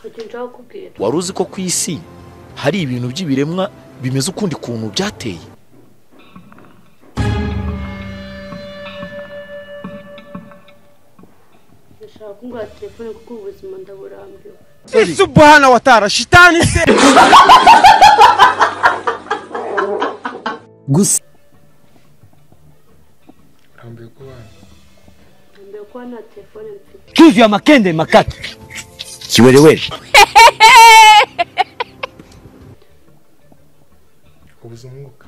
ikintu nshaka kukubwira wari uzi ko ku isi hari ibintu by'ibiremwa bimeze ukundi kuntu byateye ndashaka kungura telefone kuko ubuzima ndaburambiwe Si subhana wa taala shitani se gusa urambuye kubana ntambiwe kuba nta telefone mfite tuvya makende makati kiwerewere ubuze umwuka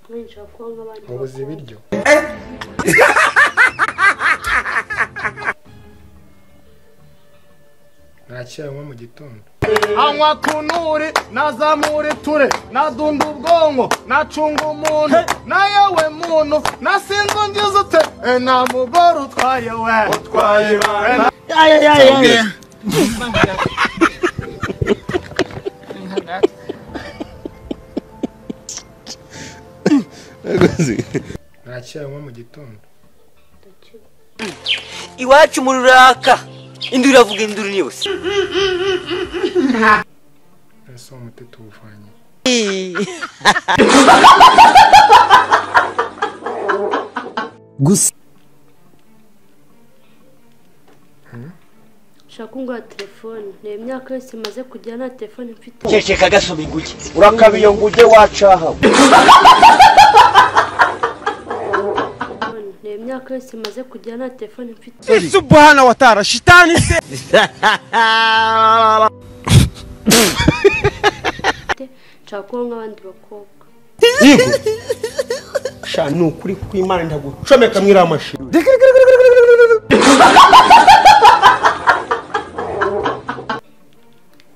nk'ubu nshaka kuba nk'abandi wabuze bakobwa. ibiryo ntacyayanywa mu gitondo anywa kunuri nazamura ture nadunda ubwonko nacunga umuntu na yewe muntu nasinze ungize ute E, nta mugore utwaye we utwaye ntacyayanywa mu gitondo ndakeka iwacu umuriro uraka induru iravuga induru ni yose ese uwo muti tuwuvanye gusa nshaka kungura telefone ni imyaka yose imaze kugira nta telefone mfite ceceka gasoma inguge urakabiyo ngo ujye wacahawe telefone ni imyaka yose imaze kugira nta telefone mfite Si subhana wa taala shitani se nshaka kuba nk'abandi bakobwa sha ni ukuri kw'imana ndagucomeka muri iriya mashini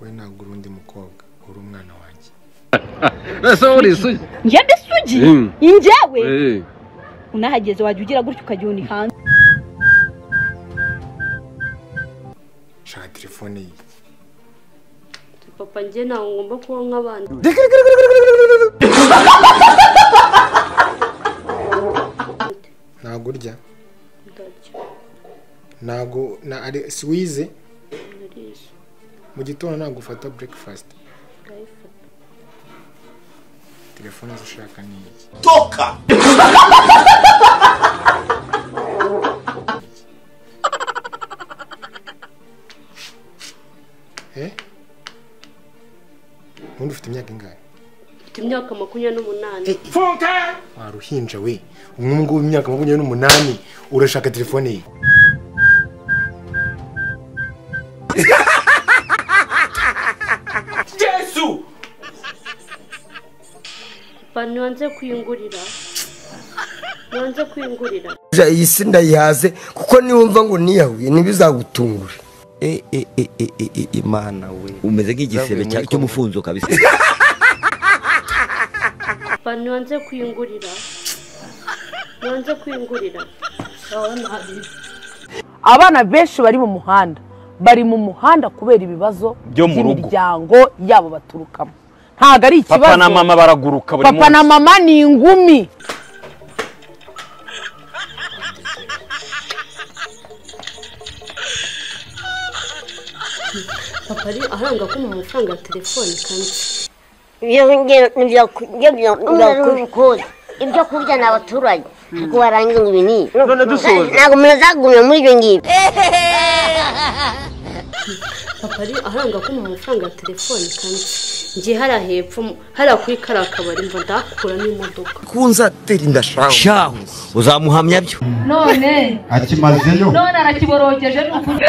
we ntabwo uri undi mukobwa uri umwana wanjye njye mbisugi injyewe unahageze wajya ugira gutya ukajya uni hanze shaka telefone ye papa njye ntabwo ngomba kuba nk'abandi ntabwo urya ndarya ntabwo na ari si wize nariye mu gitondo ntabwo ufata breakfast ndayifata telefone zo ushaka ni iki toka eh ubundi ufite imyaka ingahe mfite imyaka makumyabiri n'umunani waruhinja we umwe ngubu imyaka makumyabiri n'umunani urashaka telefone ye papa ntiwanze kuyungurira ntiwanze kuyungurira iyi si ndayihaze kuko niwumva ngo niyahuye ntibizagutungure e e e e e e imana we umeze nk'igisebe cy'umufunzo kabisa papa ntiwanze kuyungurira ntiwanze kuyungurira abana benshi bari mu muhanda bari mu muhanda kubera ibibazo Byo mu rugo. by'imiryango yabo baturukamo ntabwo ari ikibazo papa na mama baraguruka buri papa na munsi mama ni ingumi papa ari aranga ko mu mafaranga ya telefone kandi ibyo kurya ni abaturage ariko warangiza ibinini none dusoza ntabwo umuntu azagumya muri ibyo ngibyo papa ari aranga ko mu mafaranga ya telefone kandi ngiye hariya hepfo hariya kuri kariya kabari mva ndahakuramo imodoka kunzatera indashanga shahu uzamuhamya byo none akimazeyo none arakiborogeje ni ukuri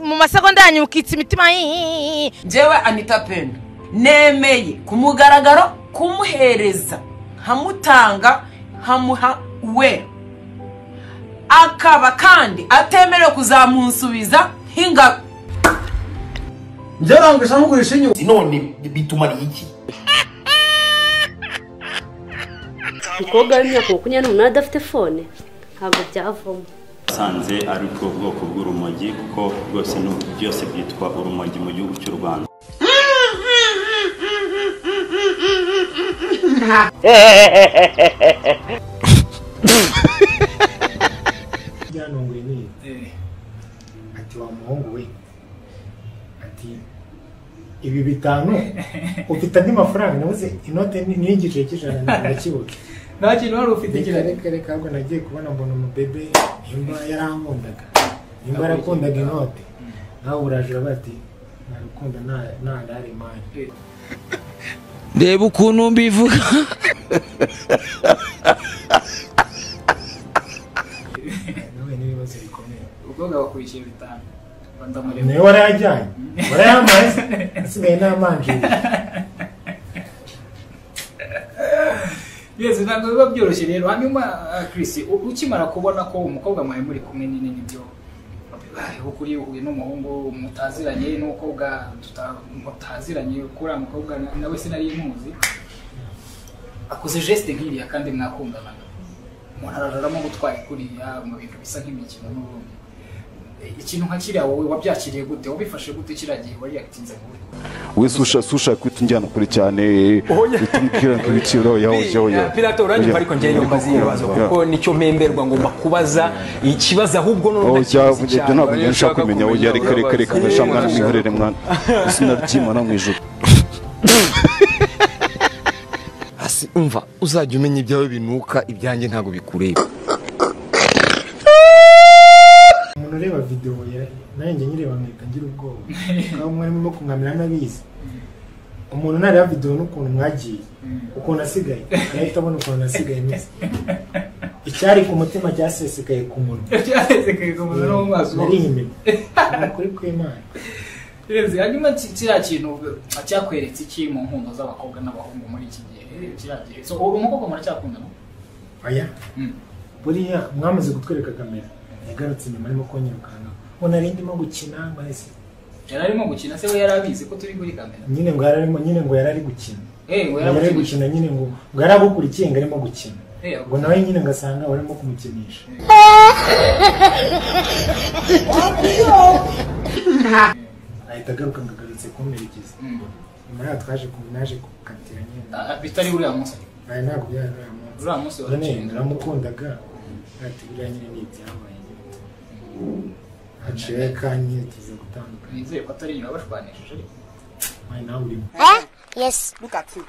mu masegonda yanyukitse imitima njyewe anita pena nemeye ku mugaragaro kumuhereza nkamutanga nkamuha we akaba kandi atemerewe kuzamunsubiza nk'ingabo byarangurisha ntugurisha inyuma umukobwa w'imyaka makumyabiri n'umunani adafite fone ntabwo byavamo usanze ari ubwo bwoko bw'urumogi kuko rwose byose byitwa urumogi mu gihugu cy'u rwanda nka byantunguye nini ati wa muhungu we ati ibi bitanu ufite andi mafaranga nabuze inote ni- niyo igiceri cy'ijana nakibuke nta kintu wari ufite reka kirare reka reka ahubwo nagiye kubona mbona umubebe nimba yarankundaga nimba yarakundaga inote nawe urajura bati narukunda nta ndari mani reba ukuntu mbivuga nawe n'ibibazo bikomeye umukobwa wakwishyuye bitanu bandamureba nawe warayajyanye warayamaze asigaye n'amanjiri byose ntabwo biba byoroshye rero hanyuma ah, Chris u- ukimara kubona ko umukobwa mwawe muri kumwe nyine nibyo bibayeho kuri uyu n'umuhungu mutaziranye n'umukobwa tuta- mutaziranye kuri uriya mukobwa na- nawe sinari muzi akoze geste nk'iriya kandi mwakundanaga umuntu araramo gutwara kuriya mu bintu bisa nk'imikino n'ubundi ikintu nka kiriya wowe wabyakiriye gute wabifashe gute kiriya gihe wariyakitinze mu buryo we susha susha kwita unjyana kure cyane utumubwira ngo ibiciro yaho yaho yaho Pilato, uranyumva ariko njyewe nyumva zino bibazo kuko nicyo mpemberwa ngomba kubaza ikibazo ahubwo aho none jya- ibyo ntabwo nshaka kumenya aho jya reka reka reka ndashaka mwana mwihorere mwana izina ry'imana mu ijuru hasi umva uzajya umenya ibyawe binuka ibyanjye ntabwo bikureba umuntu ureba videwo ya- nawe njye nyireba nkahita ngira ubwoba aho mwari murimo kumwamira n'abizi umuntu nareba videwo n'ukuntu mwagiye ukuntu asigaye agahita abona ukuntu asigaye meze icyari ku mutima cyasesekaye ku munwa cyasesekaye ku munwa no mu maso. narihimye ukuri kw'imana Rezi, hanyuma ki- kiriya kintu cyakweretse iki mu nkundo z'abakobwa n'abahungu muri iki gihe kiriya gihe so uwo mukobwa muracyakundana aya buriya mwamaze gutwereka kamera yagarutse inyuma arimo konyirukanka ngo nari ndimo gukina mbese yari arimo gukina se we yari abizi ko turi kuri kamera nyine ngo yari arimo nyine ngo yari ari gukina Eh, ngo ngo yari yari ari ari gukina nyine ngo ngo yari agukurikiye ngo arimo gukina Eh, ngo nawe nyine ngasanga barimo kumukinisha ahita agaruka ngo agarutse kumperekeza nyuma yaho twaje ku- naje gukatira nyine Ah, bitari uriya munsi aya ntabwo byari uriya munsi Uriya munsi none warakinze. naramukundaga ati buriya nyine ni ibyabaye haciyeho akanya tuza gutandukana nizeye ko atari nyina bashwanishije ariko wayi nawe urimo yes look at you